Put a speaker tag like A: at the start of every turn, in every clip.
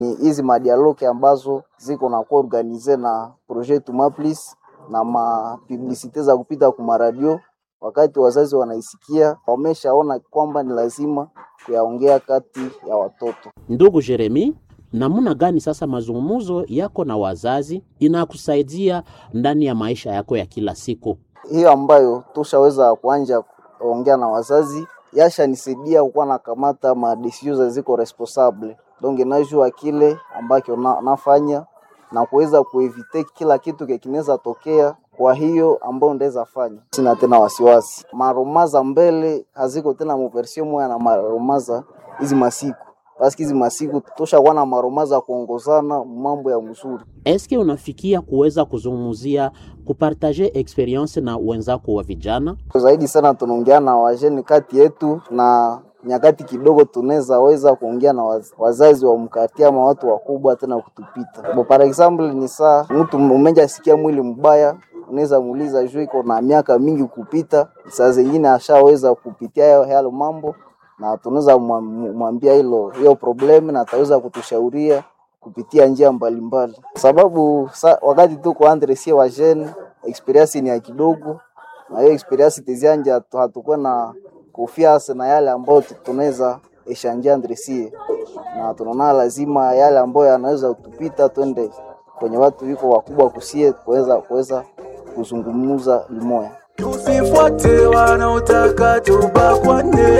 A: Ni hizi madialoke ambazo ziko na kuwa organize na projet Tumaplis na mapublisite za kupita kwa maradio. Wakati wazazi wanaisikia, wameshaona kwamba ni lazima kuyaongea kati ya watoto.
B: Ndugu Jeremi, namna gani sasa mazungumzo yako na wazazi inakusaidia ndani ya maisha yako ya kila siku?
A: Hiyo ambayo tushaweza kuanja kuongea na wazazi yashanisaidia kukuwa nakamata madesizio ziko responsable donc najua kile ambacho na, nafanya na kuweza kuevite kila kitu kinaweza tokea. Kwa hiyo ambayo ndaweza fanya, sina tena wasiwasi. Maromaza mbele haziko tena muversio moya na maromaza hizi masiku paski hizi masiku toshakuwa na maromaza kuongozana mambo ya mzuri.
B: Eske unafikia kuweza kuzungumzia kupartaje experience na wenzako wa vijana?
A: Zaidi sana tunaongea na wajeni kati yetu na nyakati kidogo tunaweza weza kuongea na waz, wazazi wa mkati ama watu wakubwa tena kutupita. Bo, par example ni saa mtu umenja sikia mwili mbaya, unaweza muuliza juu iko na miaka mingi kupita, saa zingine ashaweza kupitia hayo mambo, na tunaweza mwambia hilo hiyo problem, na ataweza kutushauria kupitia njia mbalimbali mbali. Sababu sa, wakati tuko andre sie wa jeune experience ni ya kidogo, na hiyo experience tizianja hatukuwa na kufiasa na yale ambayo tunaweza eshanjia ndresie na tunaona lazima yale ambayo yanaweza kutupita twende kwenye watu wiko wakubwa kusie kuweza kuweza kuzungumza limoya.
C: Tusifuate wanaotaka tubakwane.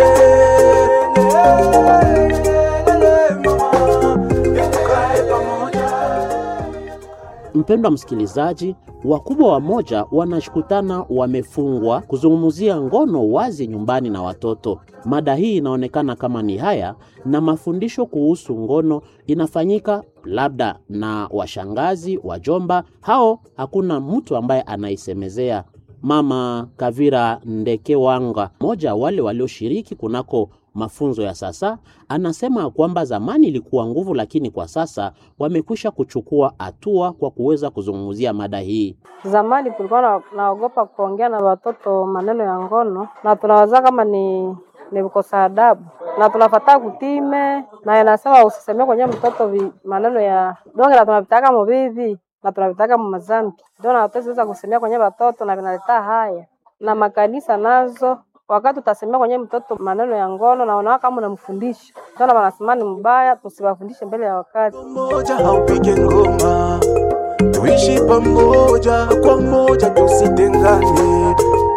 B: Mpendwa msikilizaji, wakubwa wamoja wanashukutana wamefungwa kuzungumzia ngono wazi nyumbani na watoto. Mada hii inaonekana kama ni haya, na mafundisho kuhusu ngono inafanyika labda na washangazi, wajomba, hao hakuna mtu ambaye anaisemezea. Mama Kavira Ndekewanga, mmoja wale walioshiriki kunako mafunzo ya sasa, anasema kwamba zamani ilikuwa nguvu, lakini kwa sasa wamekwisha kuchukua hatua kwa kuweza kuzungumzia mada hii.
D: Zamani tulikuwa na, naogopa kuongea na watoto maneno ya ngono, na tunawaza kama ni ni kukosa adabu, na tunafataa kutime, na inasema usisemee kwenye mtoto vi, maneno ya donge, na tunavitaka muvivi na tunavitaka mumazambi, ndio na hatuweza kusemea kwenye watoto, na vinaleta haya na makanisa nazo wakati utasemea kwenye mtoto maneno ya ngono na unaona kama unamfundisha, ndio wanasema ni mbaya, tusiwafundishe mbele ya wakati.
C: Moja haupige ngoma, tuishi pamoja kwa moja, tusitengane,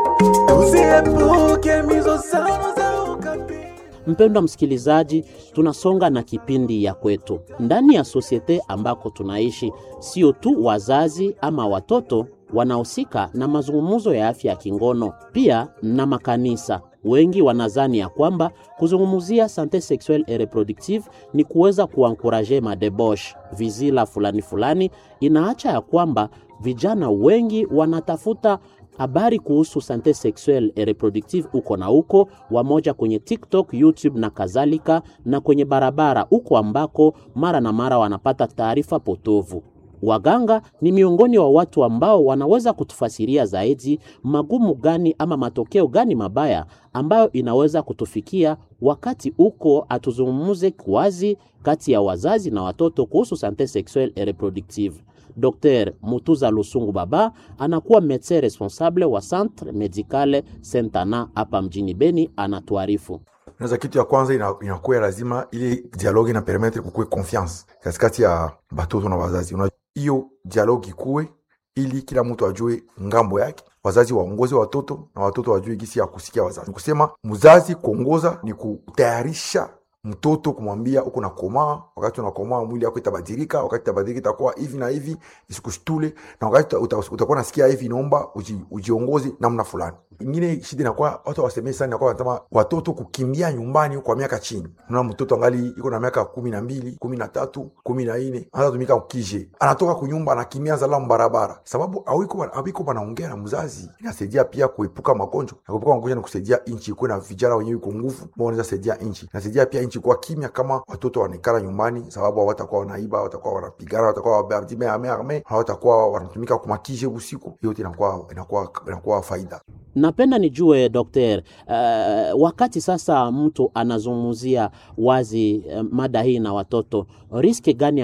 C: tusiepuke mizozano za ukabila.
B: Mpendwa msikilizaji, tunasonga na kipindi ya kwetu ndani ya sosiete ambako tunaishi. Sio tu wazazi ama watoto wanahusika na mazungumzo ya afya ya kingono, pia na makanisa. Wengi wanazani ya kwamba kuzungumzia sante sexuelle et reproductive ni kuweza kuankuraje madebosh vizila fulani fulani. Inaacha ya kwamba vijana wengi wanatafuta habari kuhusu sante sexuelle et reproductive uko na uko wamoja kwenye TikTok, YouTube na kadhalika, na kwenye barabara uko ambako mara na mara wanapata taarifa potovu. Waganga ni miongoni wa watu ambao wanaweza kutufasiria zaidi magumu gani ama matokeo gani mabaya ambayo inaweza kutufikia wakati uko atuzungumuze wazi kati ya wazazi na watoto kuhusu sante sexuelle et reproductive. Dr Mutuza Lusungu Baba anakuwa medecin responsable wa Centre Medicale Sentana hapa mjini Beni, anatuarifu.
E: Naweza kitu ya kwanza inakuwa lazima ili dialogue ina permettre kukue confiance katikati ya batoto na wazazi. Hiyo dialogue ikuwe ili kila mtu ajue ngambo yake, wazazi waongoze watoto na watoto wajue gisi ya kusikia wazazi. Kusema mzazi kuongoza ni kutayarisha mtoto kumwambia uko nakomaa, wakati unakomaa mwili yako itabadilika, wakati itabadilika itakuwa hivi na hivi, isikushtule, na wakati utakuwa nasikia hivi, inaomba uji, ujiongoze namna fulani. Ingine shida inakuwa watu wasemee sana, inakuwa wanasema watoto kukimbia nyumbani kwa miaka chini. Unaona mtoto angali iko na miaka kumi na mbili, kumi na tatu, kumi na nne anatumika kije, anatoka kunyumba anakimbia zalamu barabara, sababu awiko wanaongea na mzazi. Inasaidia pia kuepuka magonjwa, na kuepuka magonjwa ni kusaidia nchi ikuwe na vijana wenyewe iko nguvu, ambao wanaweza saidia nchi, inasaidia pia nchi nchi kuwa kimya kama watoto wanaikala nyumbani, sababu hawatakuwa wanaiba, hawatakuwa wanapigana, hawatakuwa wabadime ame ame, hawatakuwa wanatumika kumakije usiku. Hiyo yote inakuwa inakuwa inakuwa faida.
B: Napenda nijue dokter, uh, wakati sasa mtu anazungumzia wazi uh, mada hii na watoto, riski gani